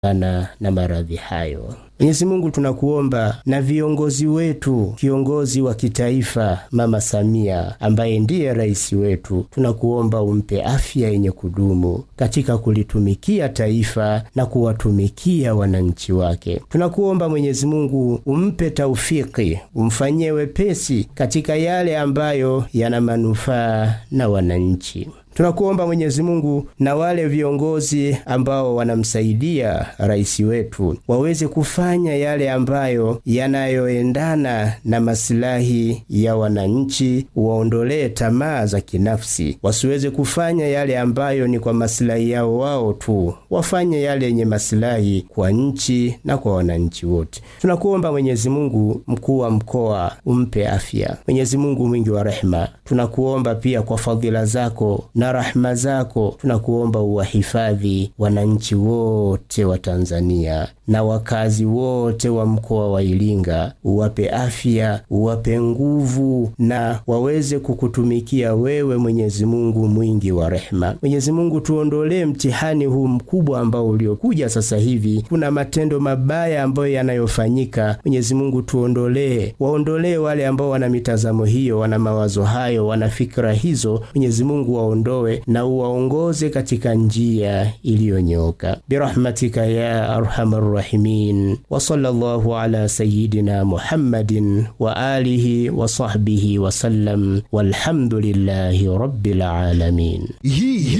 na, na maradhi hayo. Mwenyezi Mungu tunakuomba na viongozi wetu, kiongozi wa kitaifa Mama Samia ambaye ndiye rais wetu, tunakuomba umpe afya yenye kudumu katika kulitumikia taifa na kuwatumikia wananchi wake. Tunakuomba Mwenyezi Mungu umpe taufiki, umfanyie wepesi katika yale ambayo yana manufaa na wananchi. Tunakuomba Mwenyezi Mungu na wale viongozi ambao wanamsaidia rais wetu waweze kufanya yale ambayo yanayoendana na masilahi ya wananchi, waondolee tamaa za kinafsi, wasiweze kufanya yale ambayo ni kwa masilahi yao wao tu, wafanye yale yenye masilahi kwa nchi na kwa wananchi wote. Tunakuomba Mwenyezi Mungu, mkuu wa mkoa umpe afya. Mwenyezi Mungu mwingi wa rehema, tunakuomba pia kwa fadhila zako na rahma zako tunakuomba uwahifadhi wananchi wote wa Tanzania na wakazi wote wa mkoa wa Iringa, uwape afya, uwape nguvu na waweze kukutumikia wewe, Mwenyezi Mungu mwingi wa rehema. Mwenyezi Mungu, tuondolee mtihani huu mkubwa ambao uliokuja sasa hivi. Kuna matendo mabaya ambayo yanayofanyika. Mwenyezi Mungu, tuondolee, waondolee wale ambao wana mitazamo hiyo, wana mawazo hayo, wana fikra hizo. Mwenyezi Mungu waondoe na uwaongoze katika njia iliyonyooka birahmatika ya arhamar rahimin wa sallallahu ala sayyidina Muhammadin wa alihi wa sahbihi wa sallam walhamdulillahi rabbil alamin. Hii